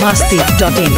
masti.in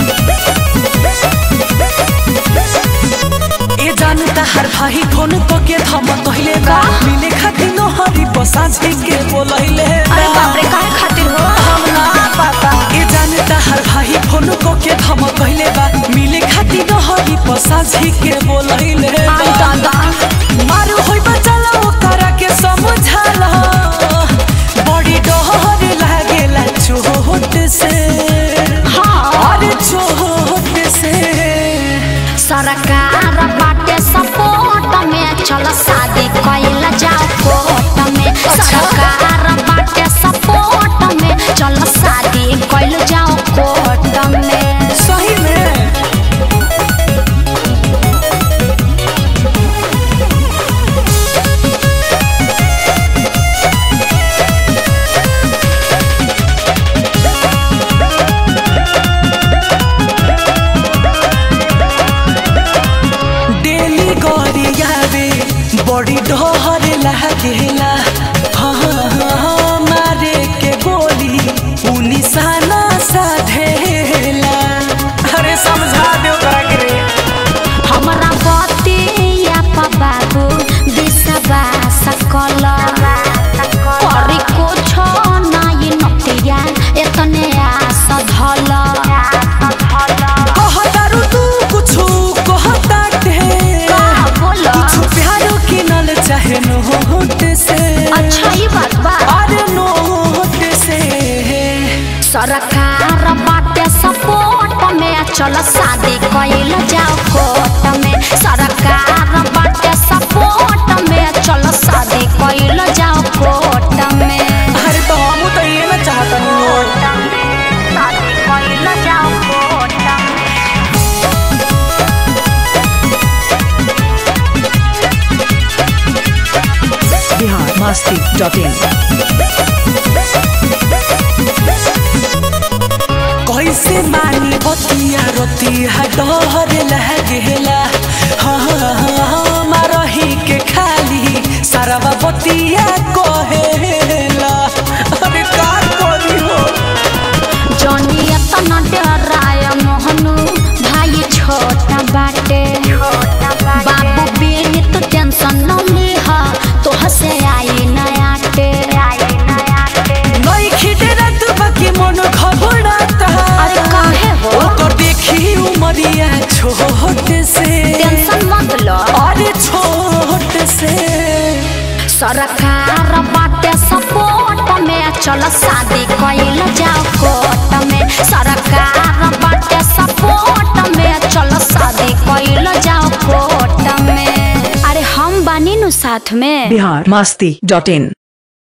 ए जानता हर भाई phone तो के थम कहले बा मिले खातिर न हरी पसाझे के बोलैले अरे बाप रे काहे खातिर हो हम ना पता ए जानता हर भाई फोन को के थम कहले बा मिले खातिर न हरी पसाझे के बोलैले आई दादा मारू होई बचला ओकरा के समझाला बड़ी डहर लागेला चोट से हाँ अरे चोट से सरकार बाटे सपोर्ट में चल शादी कइल जाओ कोर्ट में सरकार बाटे सपोर्ट में चल शादी कइल जाओ कोर्ट में सही में डेली गरियावे बड़ी डहर लागेला हाँ, हाँ, हाँ, मारे के गोली उ निशाना साधेला अरे समझा दो करा के रे हमरा बतिया पा बाबू बिसबा सकल करी कुछो नाइ नतिया एतने आस धल कहतारू तू कुछु कहताटे का बोला कुछु प्यारो किनल चाहे नोट से अच्छा ई बात बा अरे नोट से सरकार बाटे सपोर्ट में चल शादी कइल जाओ कोर्ट में सरकार बाटे सपोर्ट में चल शादी कइल जाओ कोर्ट में अरे तो हम तो ये ना चाहता नहीं शादी कइल जाओ कोर्ट में Bihar masti.in कैसे मानी बतिया रतिया डर लागेला हाँ हाँ, हाँ, मारही के खाली सारा बतिया कहेला अरे का करी हो जनिया तना डराय मोहनु भाई छोटा बाटे बाबू बेनी तो टेंशन न लिहा तो हसे आई नया टे नई खिटे रात बाकी मन घबराता अरे काहे हो ओकर देखी उमरिया छोट से टेंशन मत लो अरे छोट से सरकार बाटे सपोर्ट में चल शादी कइल जाओ कोर्ट में सरकार बाटे सपोर्ट में चल शादी कइल जाओ कोर्ट में अरे हम बानी नु साथ में Bihar masti.in